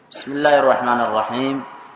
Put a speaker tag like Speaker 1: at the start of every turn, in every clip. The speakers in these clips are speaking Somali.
Speaker 1: بسم الله الرحمن الرحيم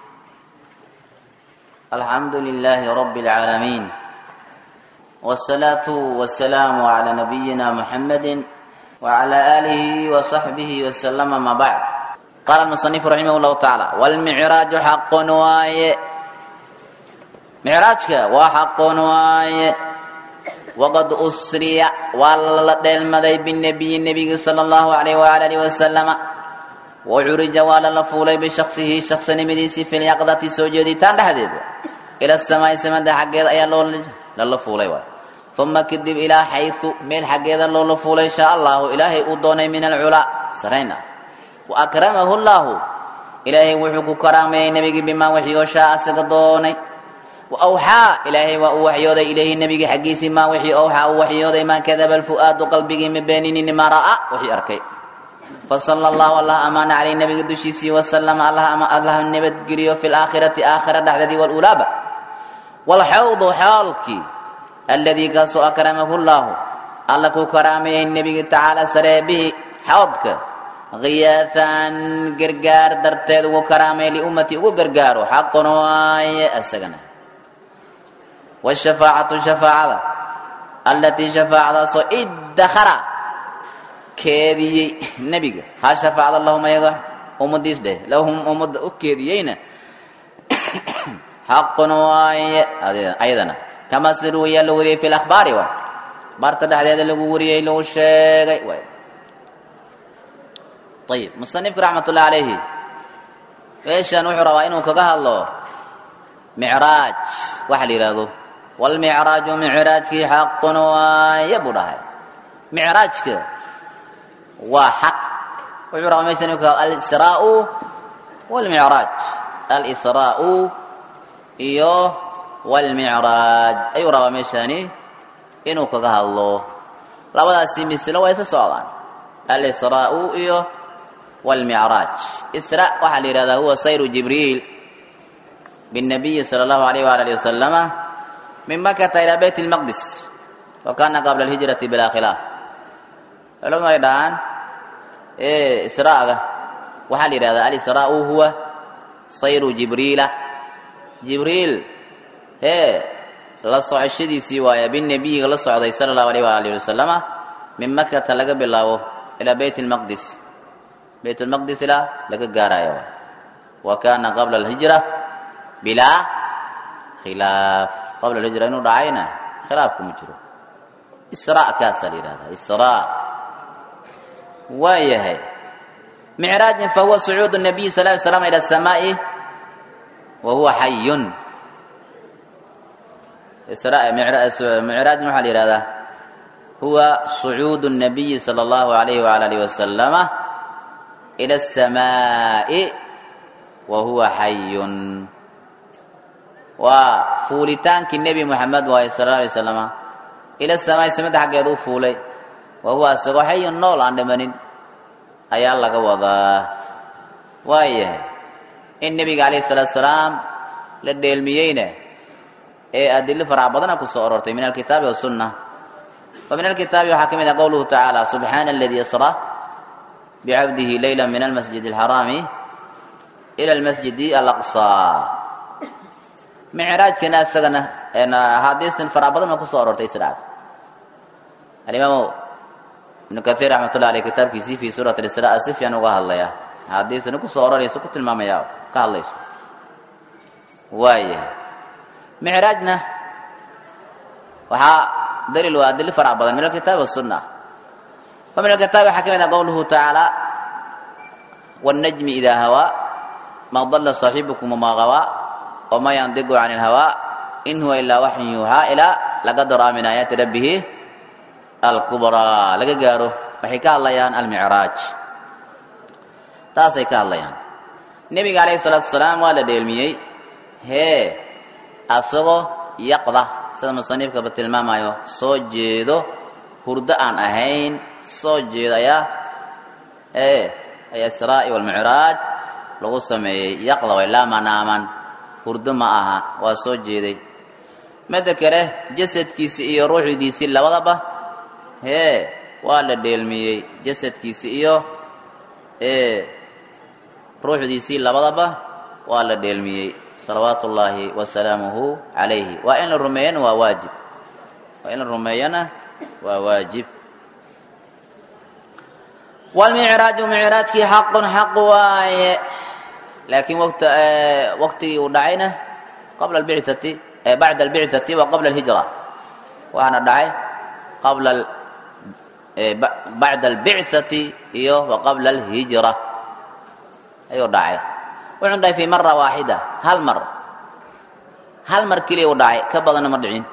Speaker 1: الحمد لله رب العالمين والصلاة والسلام على نبينا محمد وعلى آله وصحبه وسلم ما بعد قال المصنف رحمه الله تعالى والمعراج حق واي معراجك وحق واي وقد أسري والدلمذي بالنبي النبي صلى الله عليه وآله وسلم وعرج waa lala fuulay bishaqsihi shaqsinimadiisii fi lyaqdati soo jeeditaan dhexdeed ila samaai samada xaggeeda ayaa loola fuulay waay uma kadib ilaa xayu meel xaggeeda loola fuulay shaa allahu ilaahay uu doonay min alculaa sarayna wa akramahu llaahu ilaahay wuxuu ku karaameeyey nebigii bimaa wixii oo shaa asaga doonay wa awxaa ilaahay waa uu waxyooday ilayhi nebigii xaggiisii maa wixii awxaa uu waxyooday maa kadaba alfu'aadu qalbigii ma beeninini maa ra'a wixii arkay fasala allahu allah amaana caleyh nabiga dushiisii wasalama allah nabadgeliyo fi laakhirati aakhira dhexdeedii walulaaba walxawdu xaalkii alladii kaasoo akramahu llaahu alla ku karaameeyey nebiga tacaala saree bihi xawdka khiyaafan gargaar darteed ugu karaameey liummatii ugu gargaaro xaqun waaye asagana washafaacatu shafaacada allatii shafaacadaasoo iddakara keediyey nebiga ha shafaacda lahum ayaga ummadiis dheh lahum ummadda u keediyeyna xaqun waaye ayadana kama sida ruwayaa la wariyey fi lakhbaari waay akhbaarta dhexdeeda lagu wariyey lagu sheegay waay ayib musanifku raxmat ullahi calayhi meeshan wuxuu rabaa inuu kaga hadlo micraaj waxa la yidhaahdo walmicraaju micraajkii xaqun waaye buu dhahay micraajka waa xaq wuxuu rabaa meeshan inuu kaga alisraau walmicraaj alisraau iyo walmicraaj ayuu rabaa meeshani inuu kaga hadlo labadaasi mislo waa isa socdaan alisraau iyo walmicraaj isra waxaa la yidhahdaa huwa sayru jibriil biاnnabiyi sala allahu alayh waala alihi wasalama min makata ilaa bayt اlmaqdis wa kana qabla alhijrati bilaa khilaaf culamadu ay dhahaan israaga waxaa la yidhahdaa alisraau huwa sayru jibriila jibriil hee la socoshadiisii waaya binebiyiga la socday sala allahu alayh waala alihi wasalama min makata laga bilaabo ilaa bayt lmaqdis bayt lmaqdis ilaa laga gaarayo wa kana qabla alhijra bilaa khilaaf qabla alhijra inuu dhacayna khilaaf kuma jiro isra kaasaa la yidhahdaa isra waa yahay micraajin fahuwa sucuud الnabiy sal ly slam ilى الsamaaءi wa huwa xayun micraajin waxaa la yihahdaa huwa sucuud الnabiyi salى اllahu عalayh wala alih wasalama ilى الsamaaءi wa huwa xayun waa fuulitaankii nebi moxamed waaye sal ه alay slama ila الsamaaءi samada xaggeed u fuulay wa huwa isagoo xayun nool aan dhimanin ayaa laga wadaa waayahay in nebiga calayhi salaatu salaam la dheelmiyeyna ee adilo farac badana ku soo orortay min alkitaabi wasunna wa min alkitaabi waxaa ka mid ah qowluhu tacaala subxaana aladii asra bicabdihi leyla min almasjid alxaraami ila almasjidi alaqsaa micraajkana isagana axaadiistan farac badan oo ku soo orortay israad alimaam ibnu kaiir raxmat ullah aleyh kitaabkiisii fii suurat alisraa si fiican uga hadlaya axaadiisana ku soo ororaysa ku tilmaamaya ka hadlayso waayahay micraajna waxaa daliil waa adili farac badan min alkitaabi wasunna wa min alkitaabi waxaa ka mid ah qowluhu tacaala wاnnajmi idaa hawaa ma dala saaxibukum wamaa gawaa wama yandiqu can اlhawaa in huwa ilaa waxyun yuuxaa ilaa laga daraa min aayaati rabbihi alkubraa laga gaaro waxay ka hadlayaan almicraaj taasay ka hadlayaan nebiga calayhi salaatu wasalaam waa la dheelmiyey hee asagoo yaqda sida musaniifkaba tilmaamayo soo jeedo hurdo aan ahayn soo jeedo ayaa ee ayaa israa'i walmicraaj lagu sameeyey yaqda way laa manaaman hurdo ma aha waa soo jeeday midda kale jasadkiisi iyo ruuxdiisii labadaba hee waa la dheelmiyey jasadkiisi iyo ruuxdiisii labadaba waa la dheelmiyey salawaatu ullaahi wasalaamuhu calayhi waa in la rumeeyana waa waajib waa in la rumeeyana waa waajib walmicraaju micraajkii xaqun xaq waaye laakiin wt waqtigii uu dhacayna qabla albicati bacda albicati wa qabla alhijra waxaana dhacay qabla bacda albicati iyo wa qabla alhijra ayuu dhacay wuxuu dhahay fi mara waaxida hal mar hal mar keliya uu dhacay ka badanna ma dhicin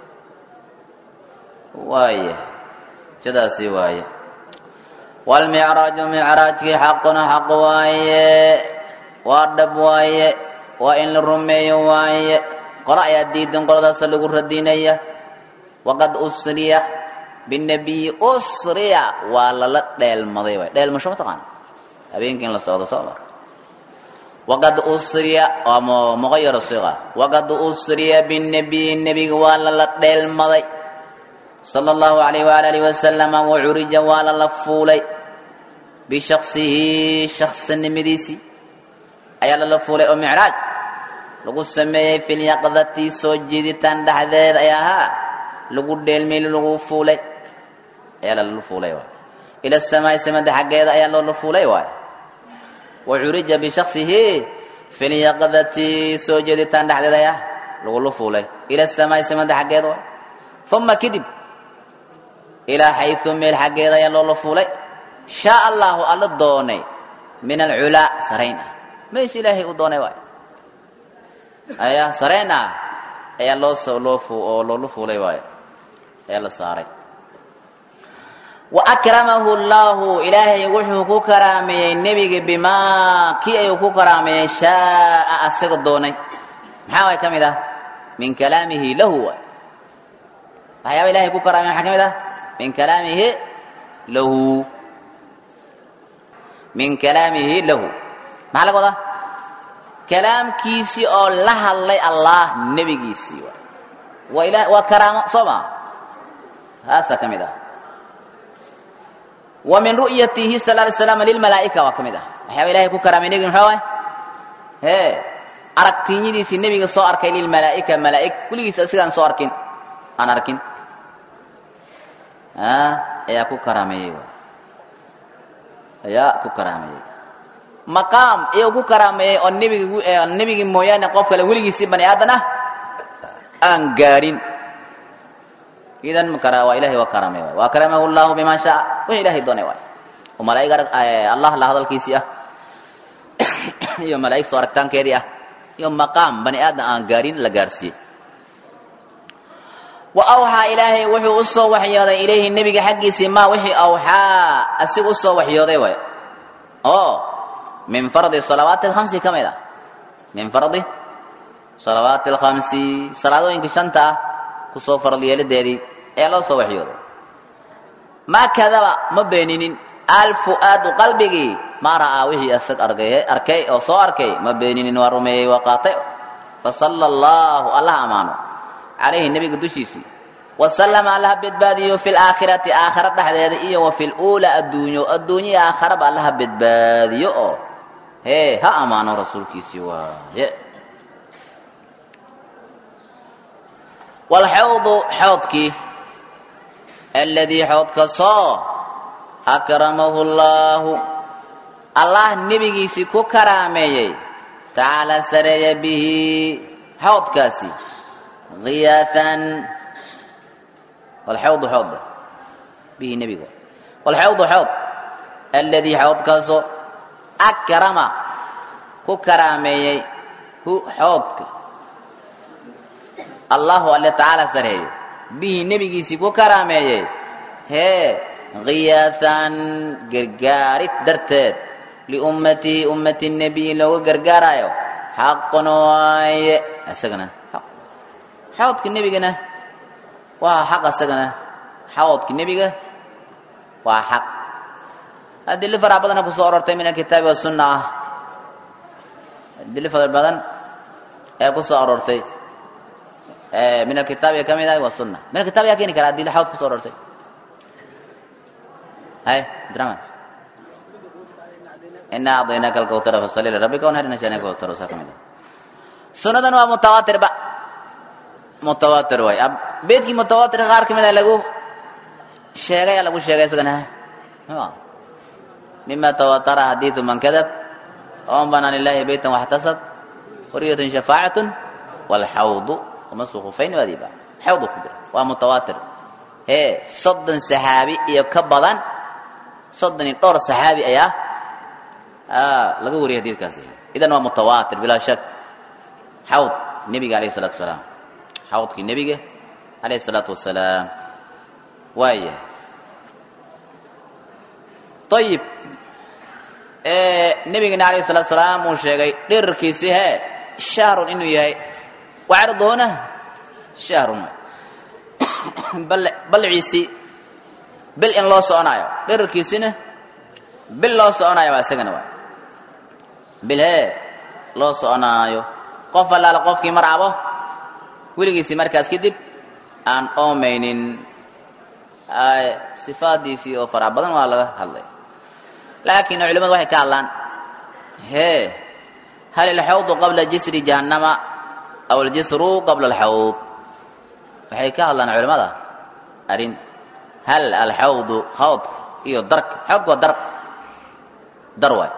Speaker 1: waaye jadaasi waaye waalmicraaju micraajkii xaquna xaq waaye waa dhab waaye waa in la rumeeyo waaye qolo ayaa diidan qoladaasa lagu radinaya waqad usriya binabiyi usriya waa lala dheelmaday waay dheelmasho ma taqaana habeenkii in la socdo soo mar waqad usriya waa muqayaro siqa waqad usriya binabiyi nebiga waa lala dheelmaday sala allahu alayh waala alihi wasalama wacurija waa lala fuulay bishaksihi shaksinimadiisii ayaa lala fuulay oo micraaj lagu sameeyey filyaqdati soo jiiditaan dhexdeeda ay ahaa lagu dheelmay lagu fuulay ayaa lala fuulay waay ila samaai samada xaggeeda ayaa loola fuulay waay wacurija bishaksihi filyaqdati soo jeeditaan dhexdeeda ayaa lagula fuulay ila samaai samada xaggeeda waay uma kadib ilaa xayu meel xaggeeda ayaa loola fuulay shaa allahu alla doonay min alculaa sarayn ah meesha ilaahay uu doonay waay ayaa sarayn ah ayaa loo soo loo oo loola fuulay waayo ayaa la saaray wa akramahu allahu ilaahay wuxuu ku karaameeyey nebiga bimaa kii ayuu ku karaameeyey shaaa asaga doonay maxaa way ka mid ah min kalaamihi lahu waay waxyaaba ilahay ku karaamey maxaa ka mid ah min kalaamihi lahu min kalaamihi lahu maxaa laga wadaa kalaamkiisii oo la hadlay allah nebigiisii waay waa ila waa karaamo soo maa taasaa ka mid ah wa min ru'yatihi sal alay slam lilmalaa'ika waa ka mid ah waxyaaba ilahay ku karaamay nebiga maxaa waay hee aragtiinyadiisii nebiga soo arkay lilmalaa'ika malaa'ig kuligiis asigaan soo arkin aan arkin ayaa ku karaameeyey ayaa ku karaameeyey maqaam iyuu ku karaameeyey oo nebiga nebigi mooyaane qof kale weligiisii bani aadan ah aan gaarin idan makara waa ilahay waa karaamey waay wa akramahu llahu bima shaa wixii ilahay doonay waay oo malaa'ig arag allah la hadalkiisii ah iyo malaa'ig soo aragtaankeedii ah iyo maqaam bani aadan aan gaarin la gaarsiiyey wa awxaa ilaahay wuxuu u soo waxyooday ilayhi nebiga xaggiisii maa wixii awxaa asiga u soo waxyooday waay oo min fardi salawaati alkhamsi ka mid ah min fardi salawaati alkhamsi salaadooyinka shanta ah kusoo farad yeelideedii ayaa loo soo waxyooday maa kadaba ma beeninin alfu'aadu qalbigii maa ra'aa wixii asag arkay arkay oo soo arkay ma beeninin waa rumeeyey waa qaatay fasala allahu allah amaano calayhi nebiga dushiisii wasalama allaha badbaadiyo fi laakhirati aakhira dhexdeeda iyo wa fi luulaa adduunyo adduunyai aakharaba allaha badbaadiyo oo hee ha ammaano rasuulkiisii waaye walxawdu xoodkii aladii xoodkasoo akramahu llaahu allah nebigiisii ku karaameeyey tacaala sareeya bihi xoodkaasi iyaan walxawdu xood bihi nebiga walxawdu xood aladii xoodkaasoo akrama ku karaameeyey hu xoodka allahu alle tacaala sareeyey bihi nebigiisii ku karaameeyey hee khiyaasan gargaarid darteed liummatihi ummati nebiyi loogu gargaarayo xaqun waaye isagana xawdka nebigana waa xaq isagana xawdka nebiga waa xaq adili fara badana ku soo orortay min alkitaabi wasunna ah adili fara badan ee ku soo aroortay min alkitaabi ka mid ahay wasunna min alkitab yaa keeni kara adili xawd ku soo orortay hay abdiraman inaa acdaynaaka alkawtara fasalli lirabbika wanhar ina shaniaka kawtara saa ka mid ah sunnadan waa mutawaatirba mutawaatir waay beedkii mutawaatir qaar ka mid a lagu sheegay lagu sheegay isagana mima tawatara xadiidu man kadab oman banaa lilahi beytan waxtasab wariyatun shafaacatun walxawdu wamasu khufayn waadiba xawdu ku jira waa mutawaatir hee soddon saxaabi iyo ka badan soddon iyo dhowr saxaabi ayaa laga wariyay xadiidkaasi idan waa mutawaatir bilaa shak xawd nebiga alayh isalaatu wasalaam xawdkii nebiga alayh isalaatu wasalaam waaya ayib nebigana alayh salatu salaam uu sheegay dhirarkiisi hee shahrun inuu yahay wacarduhuna shahrun balciisi bil in loo soconaayo dhirarkiisina bil loo soconaayo waa isagana waay bil hee loo soconaayo qof allaala qofkii marcabo weligiisii markaas kadib aan oomaynin sifaadiisii oo farac badan waa laga hadlay laakiin culimadu waxay ka hadlaan hee hal ilxawdu qabla jisri jahannama aw aljisru qabla alxawd waxay ka hadlaan culimada arrin hal alxawdu khawdka iyo darka xawdka waa dar dar waay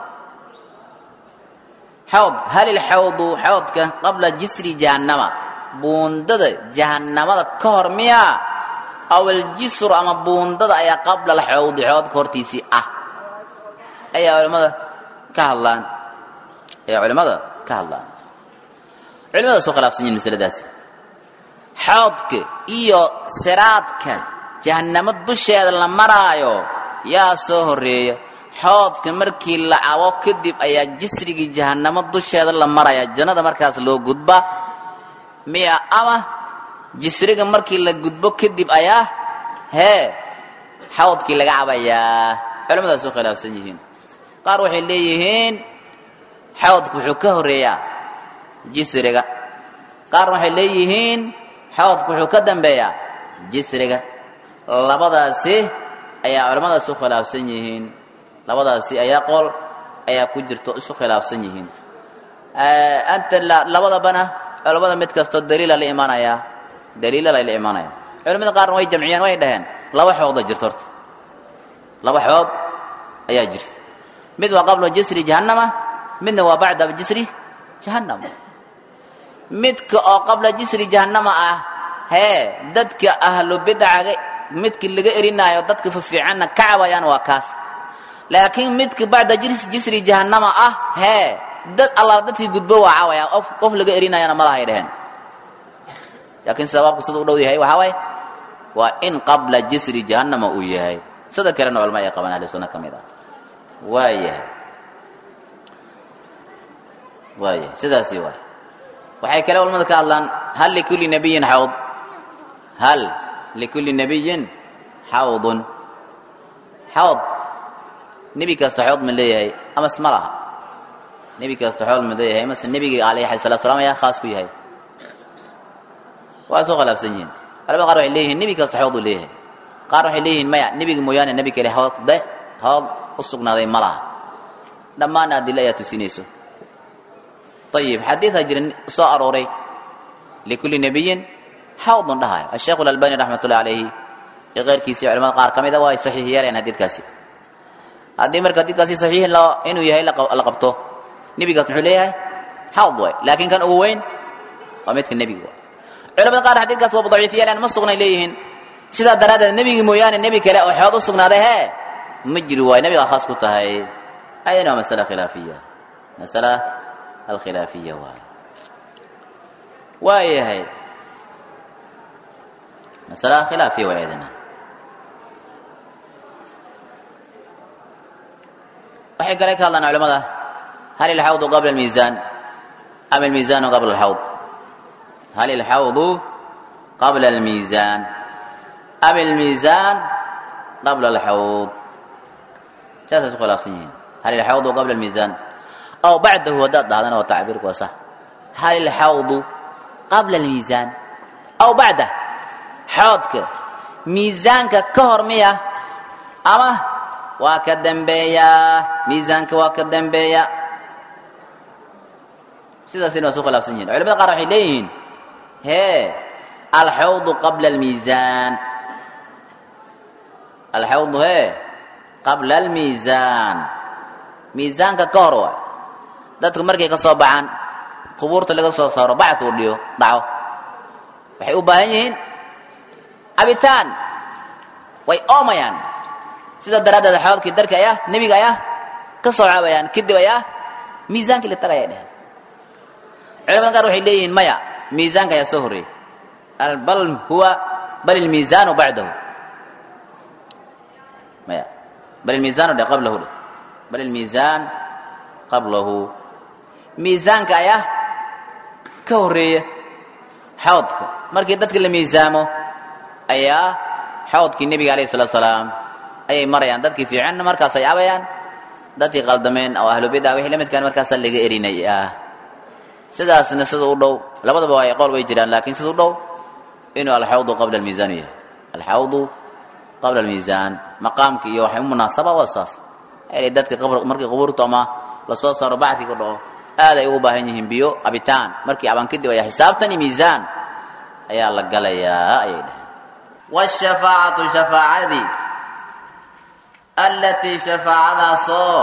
Speaker 1: xawd hal ilxawdu xawdka qabla jisri jahannama buundada jahannamada ka hor miyaa aw aljisru ama buundada ayaa qabla alxawdi xawdka hortiisii ah ayaa culimmada ka hadlaan ayaa culimmada ka hadlaan culimada soo khilaafsan yihin masaladaasi xawdka iyo siraadka jahannamo dusheeda la maraayo yaa soo horeeya xoodka markii la cabo kadib ayaa jisrigii jahannamo dusheeda la maraya jannada markaas loo gudba miya ama jisriga markii la gudbo kadib ayaa hee xawdkii laga cabayaa culimmadaas u khilaafsan yihiin qaar waxay leeyihiin xawdku wuxuu ka horeeyaa jisriga qaarna waxay leeyihiin xawdku wuxuu ka dambeeyaa jisriga labadaasi ayaa culimmadaas u khilaafsan yihiin labadaasi ayaa qool ayaa ku jirto isu khilaafsan yihiin anta labadabana culimmada mid kastoo daliila la imaanayaa daliila la imaanaya culimmada qaarna way jamciyeen way dhaheen laba xooda jirto horta laba xood ayaa jirta mid waa qabla jisri jahannama midna waa bacda jisri jahannam midka oo qabla jisri jahannama ah hee dadka ahlu bidcaga midka laga erinaayo dadka fafiicanna ka cabayaan waa kaas laakiin midka bacda jisri jahannama ah hee dad allah dadkii gudbo waa cawaya qof laga erinayana malahay dheheen laakiin sababku sida u dhow yahay waxaa waaye waa in qabla jisri jahannama uu yahay sida kalena culama ay qabaan ahli sunna ka mid ah waa yahay waa yahay sidaasi waay waxay kale culamada ka hadlaan hal likulli nabiyin xawd hal likulli nabiyin xawdun xawd nebi kasta xood ma leeyahay amas ma laha nebi kasta xood ma leeyahay mase nebigii alayhi salatu salaam ayaa khaas ku yahay waa soo khilaafsan yihiin culamada qaar waxay leeyihiin nebi kasta xood uu leeyahay qaar waxay leeyihiin maya nebiga mooyaane nebi kale xood de xood u sugnaaday ma laha dhammaan adilo ayaa tusinayso ayib xadiidaa jira soo arooray likulli nebiyin xawdun dhahayo asheekhu alalbani raxmat ullahi calayhi iyo keyrkiisii culamada qaar ka mid a waa ay saxiix yeeleen xadiidkaasi haddii marka xadiidkaasi saxiix inuu yahay la qabto nebigaas muxuu leeyahay xawd waay laakiin kan ugu weyn waa midka nebiga waay culamada qaar xadiidkaas waa daciif yeeleen ma sugnay leeyihiin sidaa daraaddeed nebigi mooyaane nebi kale oo xood u sugnaaday hee ma jiri waayo nebigaa khaas ku tahay ayadana waa masala khilaafiya masala alkhilaafiya waay waa yahay masala khilaafiya waa ayadana waxay kale ka hadlaan culamada hal ilxawdu qabla almiisaan am almiisaanu qabla alxawd hal ilxawdu qabla almiisaan am almiisaan qabla alxawd saasay isku khilaafsan yihiin hal ilxawdu qabla almiisaan aw bacdahu haddaad dhahdana waa tacbiirku waa sax hal ilxawdu qabla almiisaan aw bacdah xawdka miisaanka ka hor miya ama waa ka dambeeyaa miisaanka waa ka dambeeya sidaasina waa su khilaafsan yihin culamada qaar waxay leeyihiin hee alxawdu qabla almiisaan alxawdu hee qabla almiisaan miisaanka ka hor waay dadku markay ka soo baxaan qubuurta laga soo saaro bacd uu dhiyo dhaco waxay u baahan yihiin cabitaan way oomayaan sidaa daraaddeed xoolkii darka ayaa nebiga ayaa ka soo caabayaan kadib ayaa miisaankii la tagaya dheheen culamada qaar waxay leeyihiin maya miisaanka ayaa soo horreeyey bal huwa bal ilmiisaanu bacdahu maya bal ilmiisaanu dhe qablahu dhe bal ilmiisaan qablahu miisaanka ayaa ka horreeya xawdka markii dadka la miisaamo ayaa xawdkii nebiga alayh salatu salaam ayay marayaan dadkii fiicanna markaasay cabayaan dadkii qaldameen oo ahlu bidca wixii la midkaan markaasaa laga erinaya sidaasna sida u dhow labadaba waa qool way jiraan laakiin sida u dhow inuu alxawdu qabla almiisaan yahay alxawdu qabla almiisaan maqaamka iyo waxay u munaasaba waa saas l dadka markii qubuurta ama lasoo saaro bacdkii ku dhaco aad ay ugu baahan yihiin biyo cabitaan markii cabaan kadib ayaa xisaabtan iyo miisaan ayaa la galayaa ayay dhaheen wshafaacatu shafaacadii allatii shafaacadaasoo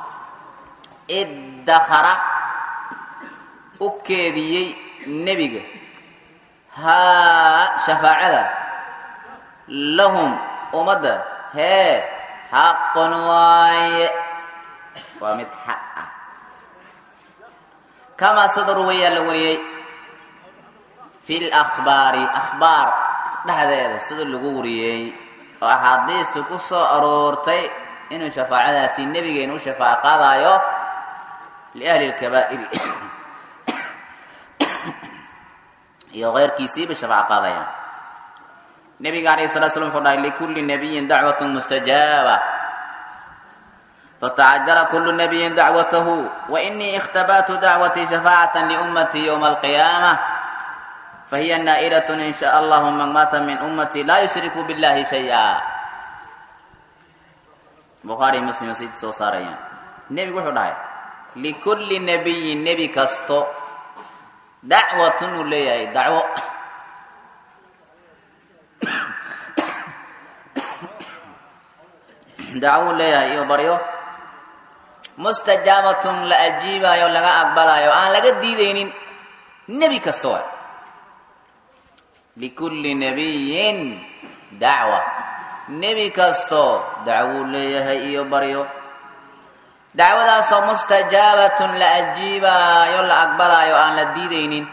Speaker 1: iddakara u keediyey nebiga haa shafaacada lahum ummadda hee xaqun waaye waa mid xaq ah kamaa sida ruwayaa la wariyey fi lakhbaari akhbaar dhexdeeda sida lagu wariyey oo axaadiistu ku soo aroortay inuu shafaacadaasi nebigeena u shafaaco qaadaayo liahli lkabaa'iri iyo keyrkiisiiba shafaaco qaadayaan nebiga alayh salatu slam wuxuu dhahay likulli nabiyin dacwatun mustajaaba fatacajala kulu nabiyin dacwatahu wainii ikhtabatu dacwatii shafaacatan liummatii ywma alqiyaama fahiya naa'ilat in sha allahu man maata min ummatii laa yushriku billahi shay-a bukhaari muslim si soo saarayaan nebigu wuxuu dhahay likulli nabiyin nebi kasto dacwatun uu leeyahay dacwo dacwo uu leeyahay iyo baryo mustajaabatun la ajiibaayo laga aqbalaayo aan laga diidaynin nebi kasta waay likulli nabiyin dacwa nebi kasto dacwuu leeyahay iyo baryo dacwadaasoo mustajaabatun la ajiibaayo la aqbalaayo aan la diidaynin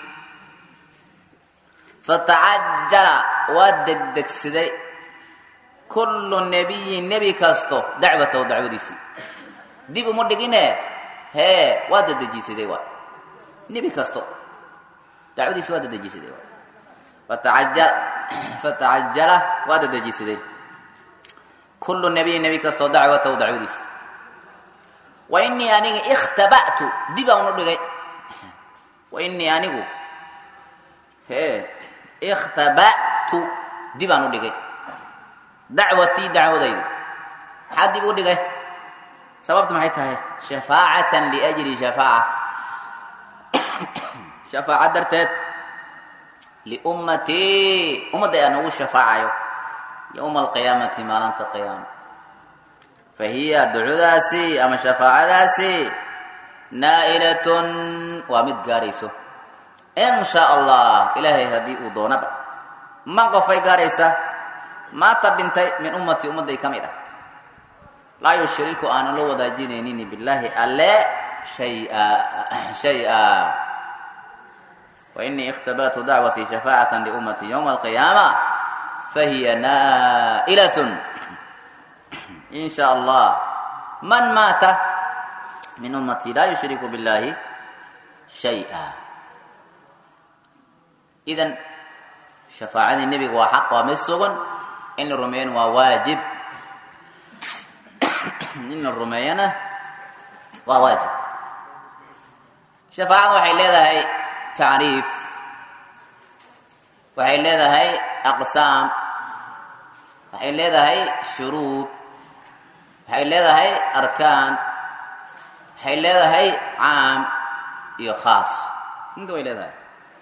Speaker 1: fatacajala waa degdegsaday kullu nebiyin nebi kasto dacwatahu dacwadiisii dib uma dhigine hee waa dadejisaday waay nebi kasto dacwadiisi waa dadejisaday waay fatacajala waa dadejisaday kullu nebiyin nebi kastoo dacwatahu dacwadiisi wa inii aniga ikhtaba'tu dib aan u dhigay wa inii anigu hee ikhtaba'tu dib aan u dhigay dacwatii dacwadaydi maxaa dib u dhigay sababtu maxay tahay shafaacatan liajli shafaaca shafaaca darteed liummatii ummadda aan ugu shafaacayo yowma alqiyaamati maalinta qiyaama fa hiya ducudaasi ama shafaacadaasi naa'ilatun waa mid gaarayso in shaa allah ilaahay haddii uu doonaba man qofay gaaraysa maata dhintay min ummatii ummadday ka mid ah laa yushriku aanan la wadaajinaynin billaahi alle shaya shay-a وإني اختبأت دعوتي شفاعة لأمتي يوم القيامة فهي نائلة إن شاء الله من مات من أمتي لا يشرك بالله شيئا إذا شفاعة النبي هو حق ومسغن إن الرميان وواجب إن الرميان وواجب شفاعة وحي لها tacriif waxay leedahay aqsaam waxay leedahay shuruud waxay leedahay arkaan waxay leedahay caam iyo khaas inta way leedahay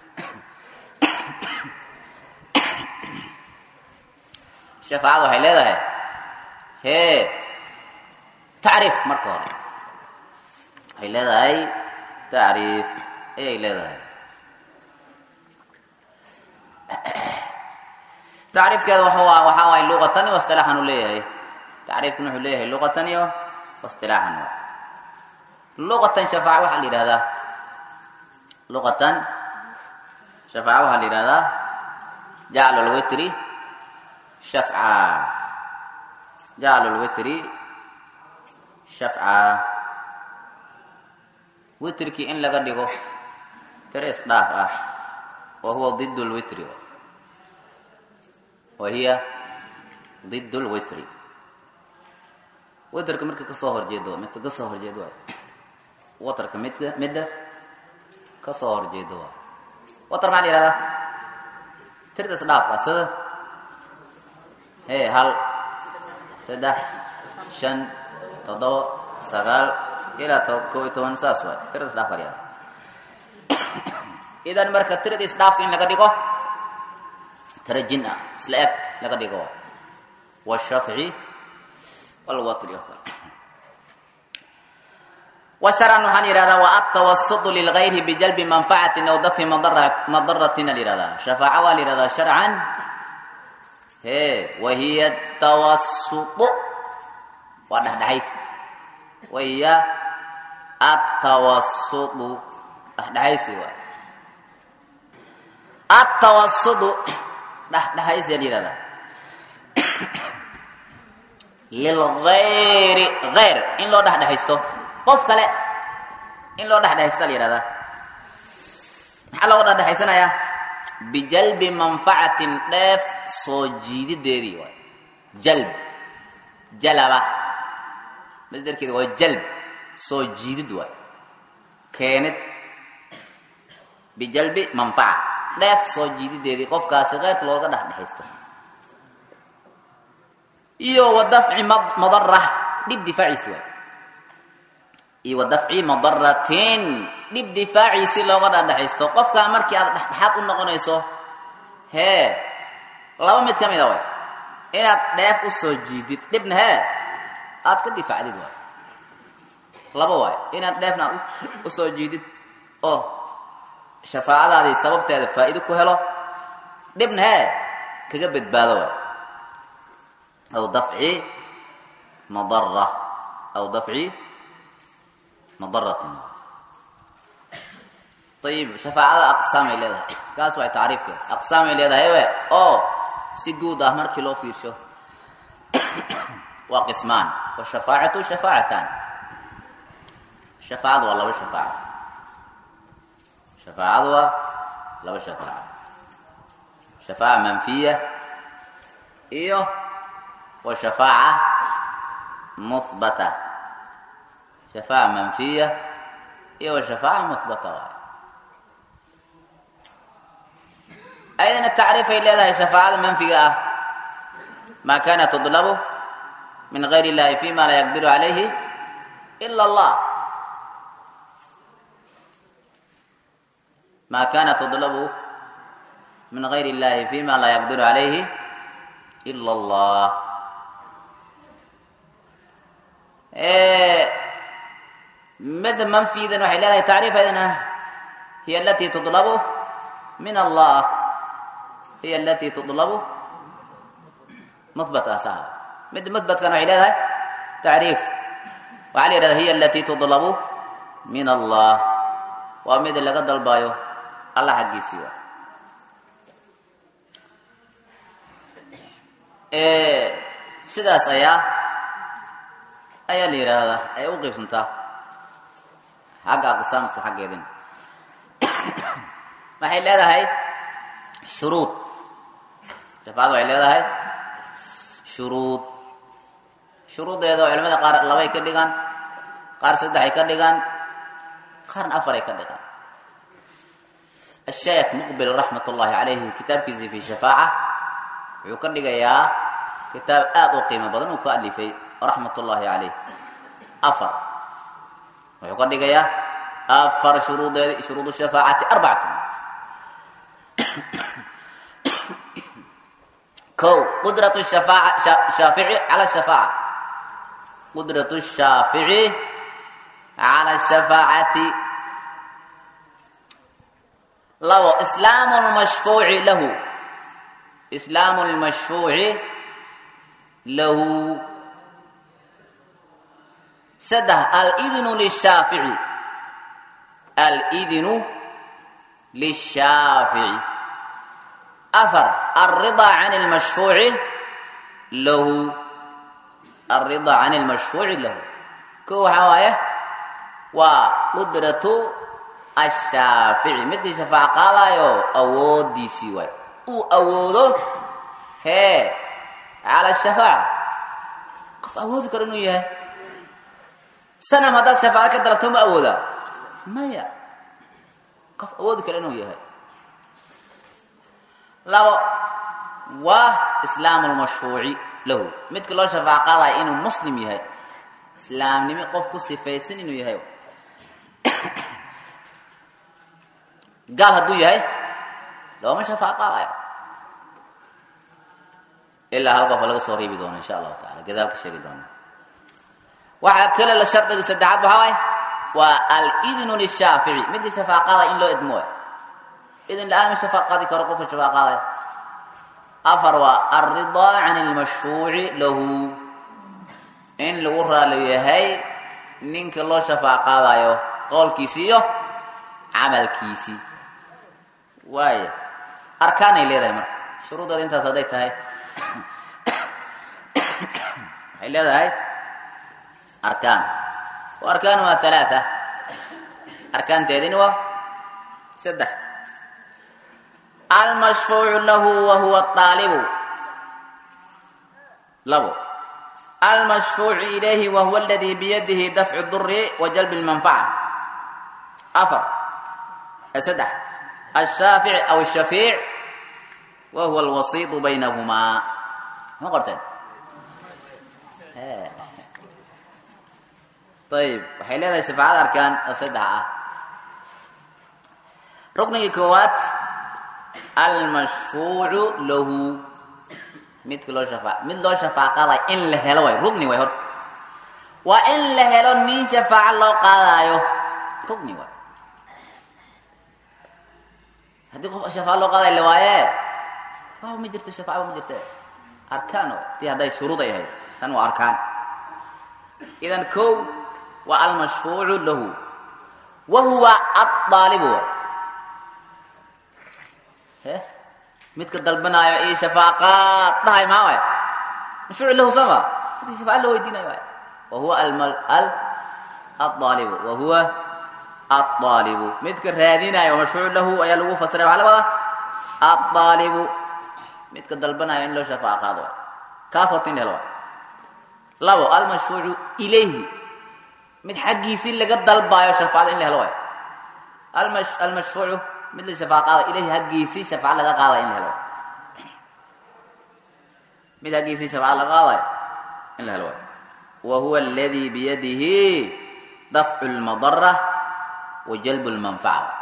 Speaker 1: shafaacada waxay leedahay hee tacriif marka hore waxay leedahay tacriif ayay leedahay tacriifkeeda waxa waxaa waay luqatan iyo istilaaxan uu leeyahay tacriifkan wuxuu leeyahay luqatan iyo istilaaxan luqatan shafaaca waxaa la yidhahdaa luqatan shafaaca waxaa la yidhahdaa jaclu lwitri shafca jaclu lwitri shafca witrkii in laga dhigo tiro isdhaaf ah wa huwa ضid lwitri wa hiya ضid lwitri witrka marka kasoo horjeedo midka kasoo horjeedo waay watrka midka midda kasoo horjeedo waay watr maxaa la yihahdaa tirda isdhaafka sida hee hal saddex shan toddoba sagaal ilaa to koo iyo toban saas waay tirada isdhaaf alyaa idan marka tirada isdhaafka in laga dhigo tira jin ah isla eg laga dhigo washafci walwatri washaran waxaan yidhahdaa wa atawasutu lilgayri bijalbi manfacatin aw dafi madaratin la yihahdaa shafaaca waa la yihahdaa sharcan he wahiya tawasutu waa dhexdhexays wahiya atawasudu dhexdhexaysi waay atawasudu dhexdhexaysi la yihahdaa lilgayri gayr in loo dhexdhexaysto qof kale in loo dhexdhexaysta la yihahdaa maxaa looga dhexdhexaysanayaa bijalbi manfacatin dheef soo jiidideedii waay jalb jalaba masderkeeda waa jalb soo jiidid waay keenid bijalbi manfaca dheef soo jiidideedii qofkaasi keyrka looga dhexdhexaysto iyo wa dafci madara dhib difaaciisi waay iyo wa dafci madaratin dhib difaaciisi looga dhexdhexaysto qofkaa markii aad dhexdhexaad u noqonayso hee laba mid ka mida waay inaad dheef u soo jiidid dhibna hee aad ka difaacdid waay laba waay inaad dheefna aad u soo jiidid oo shafaacadaadii sababteeda faa'iido ku helo dhibna hee kaga badbaado waay aw dafci madara aw dafci madaratin ayib shafaacada aqsaamay leedahay kaas waay tacriifkeeda aqsaamay leedahay we oo si guud ah markii loo fiirsho waa qismaan washafaacatu shafaacatan shafaacadu waa laba shafaaca shafaacadu waa laba shafaaca shafaaca manfiya iyo wa shafaaca muhbata shafaaca manfiya iyo wa shafaaca muhbata waay ayadana tacriifay leedahay shafaacada manfiga ah maa kana tudlabu min gayr illahi fima laa yaqdiru calayhi ila allah ma kana tudlabu min gayr illahi fima laa yaqdiru calayhi ila allah midda manfidan waxay leedahay tacriif ayadana hiya alati tudlabu min allah hiy alati tudlabu muhbat asaha mid muhbatkana waxay leedahay tacriif waxaa la yidhahda hiya alati tudlabu min allah waa mid laga dalbayo allah xaggiisii waa sidaas ayaa ayaa la yidhaahdaa ay u qeybsantaa xagga aqsaamka xaggeedin waxay leedahay shuruud shafaacadu waxay leedahay shuruud shuruuddeeda oo culamada qaar labay ka dhigaan qaar saddexay ka dhigaan qaarna afaray ka dhigaan asheekh muqbil raxmat ullaahi calayhi kitaabkiisii fi shafaaca wuxuu ka dhigayaa kitaab aada u qiimo badan uu ka alifay raxmat ullaahi calayh afar wuxuu ka dhigayaa afar shuruudeedi shuruud shafaacati arbacatun kow qudrat shafaaca shaafici cala shafaaca qudrat shaafici cala shafaacati labo islaamu lmashfuuci lahu islaamu lmashfuuci lahu saddex alidnu lishaafici alidnu lishaafici afar alridaa can lmashfuuci lahu alridaa can lmashfuuci lahu ko waxaa waaye waa qudratu ashaafici midkii shafaac qaadaayo awoodiisii waay uu awoodo hee cala shafaaca qof awoodi karo inuu yahay sanam haddaad shafaaco ka dalabto ma awoodaa maya qof awoodi karo inuu yahay labo waa islaamu lmashfuuci lahu midka loo shafaac qaadayo inuu muslim yahay islaamnimo qof ku sifaysan inuu yahay gaal hadduu yahay looma shafaac qaadayo ilaa hal qofa laga soo reebi doono insha allahu tacala gadaalka sheegi doono waxaa kale la shardiga saddexaad waxaa waay waa alidnu lishaafici midkii shafaac qaadaya in loo idmo waay idin la-aan ma shafaac qaadi karo qofka shafaac qaadaya afar waa alridaa can lmashfuuci lahu in lagu raali yahay ninka loo shafaac qaadayo qowlkiisi iyo camalkiisii waaya arkaanay leedahay marka shuruudeeda intaas hadday tahay waxay leedahay arkaan wa arkaanuha halaaa arkaanteedini waa saddex almashfuucu lahu wa huwa aalibu labo almashfuucu ilayhi wa huwa aladii biyadihi dafcu duri wa jalbi lmanfaca afar saddex الshaafic aw الshafيic wa huwa اlwasiiط baynahumaa ma qorteen ayib waxay leedahay shafaacada arkaan oo saddex ah ruknigii koowaad almashfuucu lahu midka loo shafaa mid loo shafaac qaadayo in la helo waay rugni waay horta waa in la helo nin shafaaco loo qaadaayo rugni waay haddii qof shafaaco loo qaadayo la waaye waaw ma jirto shafaaco ma jirte arkaan waay tii hadday shuruud ay ahayd tan waa arkaan idan kow waa almashfuucu lahu wa huwa aaalibu he midka dalbanaayo io shafaaqaad dhahay maa waay mashfuucu lahu sama midka shafaaca loo weydiinayo waay wa huwa aalibu wa huwa aalibu midka raadinayo mashfuucu lahu ayaa lagu fasiray waxaa la wadaa aalibu midka dalbanayo in loo shafaaco qaado waay kaas horta in la helo waay labo almashfuucu ilayhi mid xaggiisii laga dalbaayo shafaacada in la helo waay almashfuucu mid la shafaac qaada ilayhi haggiisii shafaaca laga qaadayo in la helo waay mid haggiisii shafaaca laga qaadayo in la helo waay wa huwa aladii biyadihi dafcu lmadara wa jalbu lmanfaca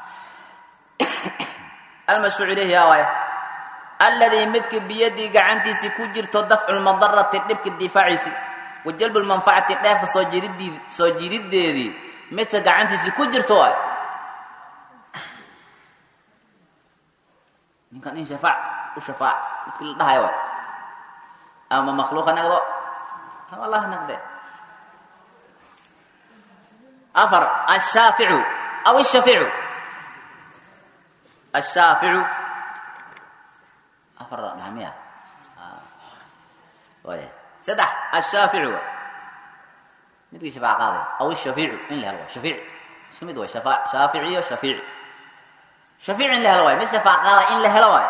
Speaker 1: almashfuuc ilayhi yaa waay alladii midka biyadii gacantiisii ku jirto dafcu lmadarati dhibka difaaciisi wa jalbu lmanfacati dheefa soo jiididii soo jiidideedii midka gacantiisii ku jirto waay ninkan in shafaac u shafaac midkii la dhahayo waay ama makhluuqa nagdo ama allah nagde afar ashaaficu aw ishafيicu ashaaficu afar dhamiya waaya saddex ashaaficu waay midkii shafaac qaaday aw ishafيicu in la helo waay shafiic isku mid waay shafa shaaficiyo shafiici shafiic in la helo waay mid shafaac qaadayo in la helo waay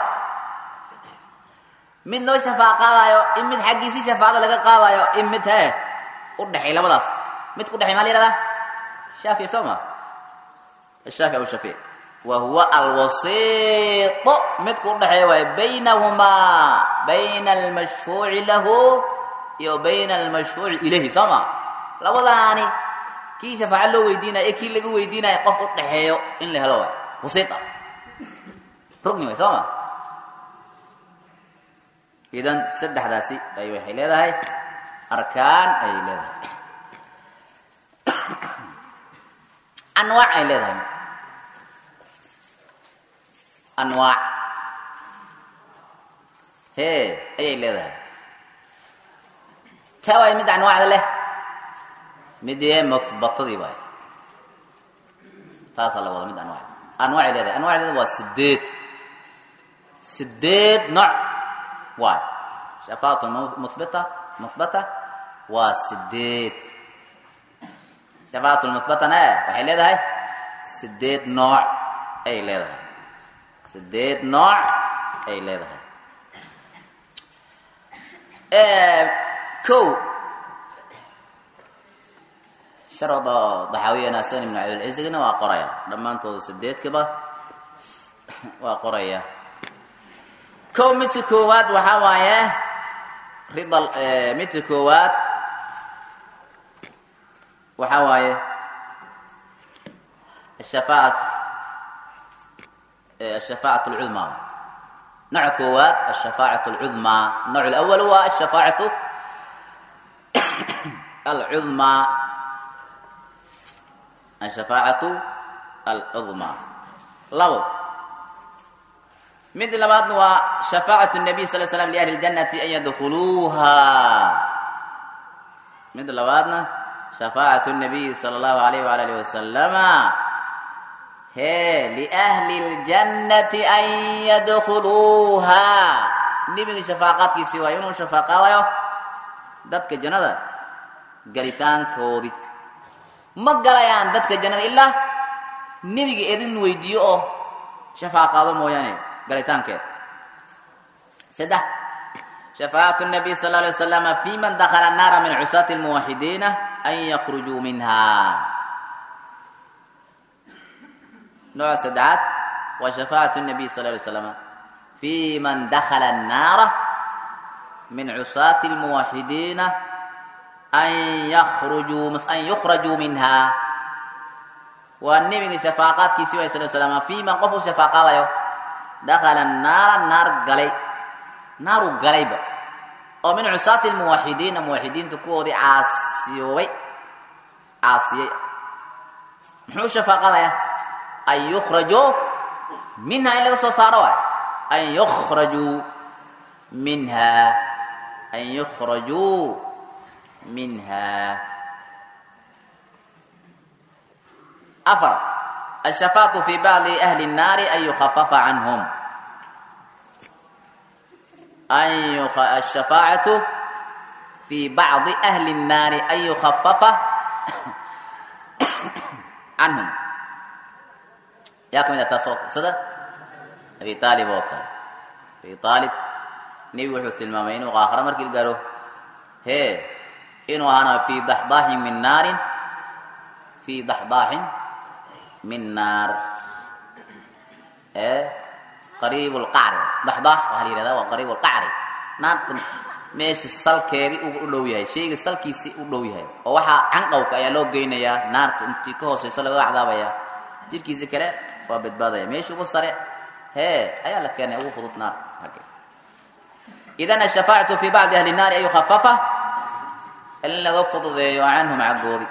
Speaker 1: mid loo shafaac qaadayo in mid xaggiisii shafaacada laga qaadayo in mid he u dhexay labadaas mid ku dhexay maa la yihahdaa shaafici soo ma ashaafic aw shafiic wa huwa alwasiiط midku udhexeeya waay baynahumaa bayna almashfuuci lahu iyo bayna almashfuuci ilayhi soo ma labadaani kii shafaaco loo weydiinayo ee kii laga weydiinayo qof u dhexeeyo in la helo waay wasiita rugni way soo ma idan saddexdaasi ay waxay leedahay arkaan ayay leedahay anwaac ay leedahay anwaac hee ayay leedahay taa waay mid anwaacda leh mid ee muhbatadii waay taasaa la wada mid anwaacda anwaacay leedahay anwaacdeeda waa sideed sideed nooc waay shafaatu muhbita muhbata waa sideed shafaatu lmuhbatana waxay leedahay sideed nooc ay leedahay sideed nooc ay leedahay kow sharda daxaawiya nasan ibnu cabdilcizigna waa qoraya dhammaantooda sideedkaba waa qoraya kow midka koowaad waxaa waaye rida midka koowaad waxaa waaye ashafaacat ashafaacat alcudmaa nooca koowaad ashafaacat alcudmaa nooc alawal waa ashafaacatu alcudmaa ashafaacatu alcudmaa labo mid labaadna waa shafaacat nabiy sal slam liahli ljannati an yadkhuluuha mid labaadna shafaacat nabiyi sala allahu alayh waala alihi wasalama hee liahli ljannati an yadkhuluuha nebiga shafaaqaadkiisii waa inuu shafaaqaadayo dadka jannada galitaankoodii ma galayaan dadka jannada ilaa nebiga idin weydiiyo oo shafaaqaado mooyaane galitaankeed saddex shafaacatu nabiy sal alay wasalama fi man dakala annaara min cusaati almuwaxidiina an yakrujuu minha nooca saddexaad waa shafaacatu nabiy sal alay slama fi man dakala annaara min cusaati almuwaxidiina an yakrujuu an yukhrajuu minha waa nebiga shafaaqaadkiisii way sal slama fi man qof u shafaaqaadayo dakala naara naar galay naaru galayba oo min cusaati lmuwaxidiina muwaxidiinta kuwoodii caasiyoobay caasiyey muxuu shafaaqadaya an yukhrajuu minha in laga soo saaro waay an yukhrajuu minha an yukhrajuu minha afar الشفاعة في بعض أهل النار أن يخفف عنهم أن يخ... الشفاعة في بعض أهل النار أن يخفف عنهم ياكم إذا تصوك صدى أبي طالب وكال أبي طالب نبي وحوت المامين وآخر مركي القارو هي إنه أنا في ضحضاح من نار في ضحضاح min naar ee qariib lqacri daxdax waxaa la yihahdaa waa qariib lqacri naarta meesha salkeedii uga u dhow yahay shayga salkiisii u dhow yahay oo waxaa canqowka ayaa loo geynayaa naarta intii ka hooseyso laga cadaabaya jirkiisi kale waa badbaadaya meesha ugu sare hee ayaa la keenay ugu fudud naar idan ashafaacatu fi bacdi ahli naari an yukhafafa in laga fududeeyo canhum caggoodi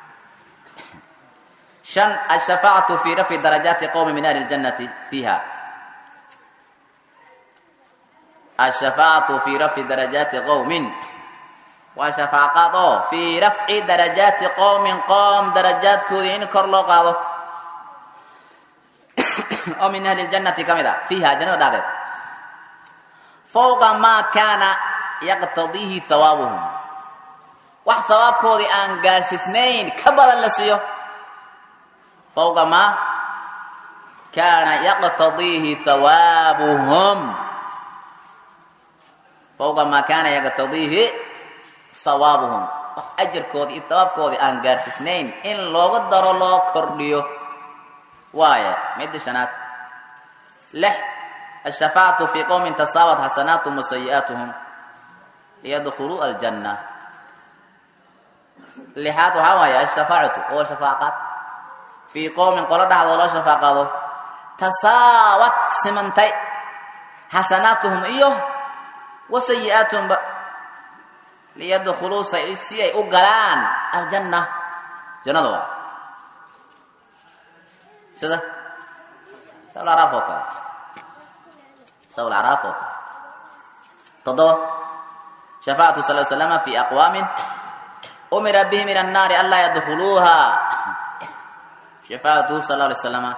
Speaker 1: شن الشفاعة في رفع درجات قوم من أهل الجنة فيها الشفاعة في رفع درجات قوم وشفاعة في رفع درجات قوم قوم درجات كودين كرلو قادو أو من أهل الجنة كمدا فيها جنة دادت فوق ما كان يقتضيه ثوابهم wax hawaabkoodii aan gaarsiisnayn ka badan la siiyo fawqa maa kaana yaqtadiihi hawaabuhum fawqa maa kaana yaqtadiihi hawaabuhum wax ajarkoodii iyo hawaabkoodii aan gaarsiisnayn in looga daro loo kordhiyo waaye midda shanaad lix ashafaacatu fii qowmin tasaawat xasanaatuhum wa sayi'aatuhum liyadkhuluu aljanna lixaad waxaa waaye ashafaacatu oo shafaaqad fii qowmin qolo dhexdoo loo shafaaqado tasaawad simantay xasanaatuhum iyo wa sayi-aatuhumba liyadkhuluu si ay u galaan aljanna jannada waa sida sabulacraaf oo kale sabulacraaf oo kale toddoba shafaacatu sal slama fi aqwaamin umira bihim ila annaari anlaa yadkhuluuha shafaacatu sal alay slama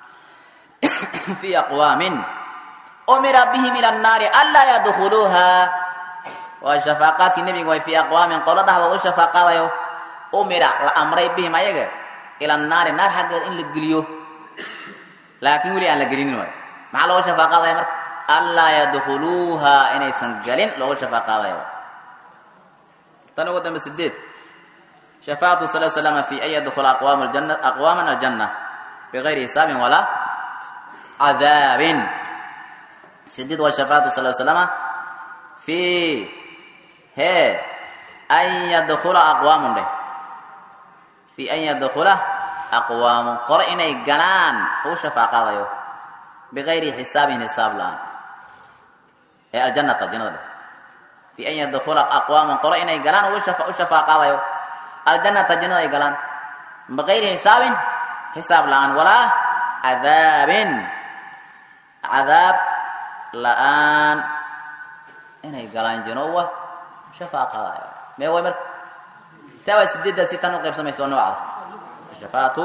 Speaker 1: fi aqwaamin umira bihim ila annaari anlaa yadkhuluuha waa shafaaqaadkii nebiga way fi aqwaamin qolo dhexdood u shafaaqadayo umira la amray bihim ayaga ila annaari naar xaggeed in la geliyo laakiin weli aan la gelinin waay maxaa looga shafaaqaadaya marka anlaa yadkhuluuha inaysan galin looga shafaaqaadayo tan ugu dambe sideed shafaacatu sal slama fi an yadkhula aqwaam aljanna aqwaaman aljanna bigayri hisaabin walaa cadaabin sideed waa shafaacatu sal slama fi hee an yadkhula aqwaamun dheh fi an yadkhula aqwaamun qolo inay galaan uu shafaaqaadayo bigayri xisaabin hisaab la-aan ee aljannata jannada dheh fi an yadkhula aqwaamun qolo inay galaan uu u shafaaqaadayo aljannata jannada ay galaan bigayri xisaabin xisaab la-aan walaa cadaabin cadaab la-aan inay galaan janowa shafaaqadayo mee way marka taa waa sideeddaasi tan u qaybsamaysa oo noocda shafaatu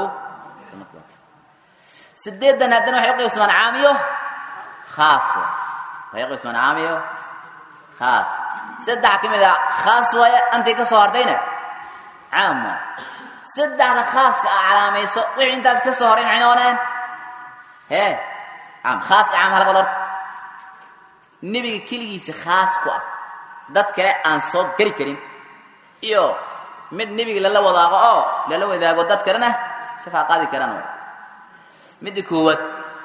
Speaker 1: sideeddan haddana waxay u qaybsamaan caamiyo khaas waxay u qaybsamaan caamiyo khaas saddex ka mid a khaas waaye antii ka soo hartayna caam waay saddexda khaaska a calaamayso wixii intaas ka soo horay maxay noqoneen hee caam khaas i caam halabad horta nebiga keligiisa khaas ku ah dad kale aan soo geli karin iyo mid nebiga lala wadaago oo lala wadaago dad kalena shafaa qaadi karaan way midda koowaad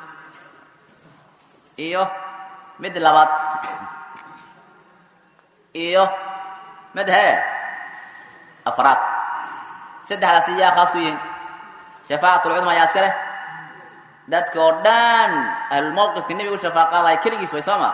Speaker 1: iyo midda labaad iyo mid hee afraad saddexdaasi yaa khaas ku yihiin shafaacatlcudma ayaa iska leh dadka oo dhan ahlulmawqifka nebiga u shafaa qaadaya keligiis way soo ma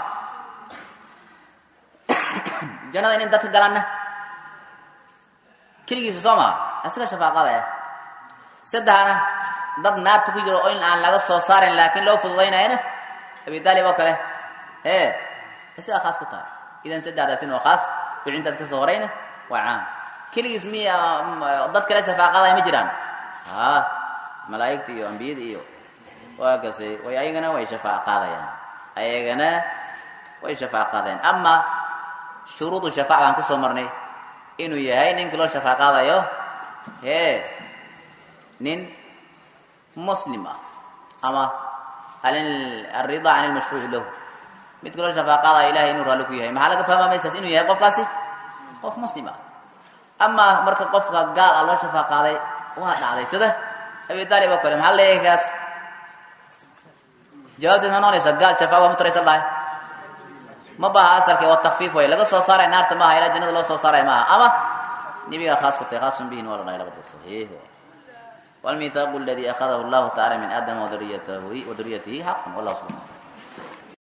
Speaker 1: jannada inin dadka galanna keligiisa soo maa isaga shafaaqadaya saddexna dad naarta ku jiro oo in aan laga soo saarin laakiin loo fududaynayana abi taalib oo kale hee sidaa khaas ku tahay idan saddexdaasin oo khaas wixii intaas ka soo horayna waa caam keligiis miya dad kale shafaaqadaya ma jiraan ha malaa'igta iyo ambiyada iyo waa kase way ayagana way shafaaqaadayaan ayagana way shafaaqaadayaan ama shuruudu shafaac baan kusoo marnay inuu yahay ninka loo shafaaqaadayo hee nin muslim ah ama alrida can ilmashruuci lahu midka loo shafaaqaadayo ilahay inuu raalli ku yahay maxaa laga fahmaa maysaas inuu yahay qofkaasi qof muslim ah ama marka qofka gaal ah loo shafaaqaaday waa dhacday sida abi taalib oo kale maxaa leeyahay kaas jawaabteed ma noqonaysa gaal shafaa waa mutaraysa lahay ma baha asalka waa takfiif way laga soo saaray naarta maaha ilaa jannada loo soo saaray maaha ama nebigaa khaas ku tahay khaasun bihin waa la dhahay labada saxiix والميثاق الذي أخذه الله تعالى من آدم وذريته وذريته حق والله سبحانه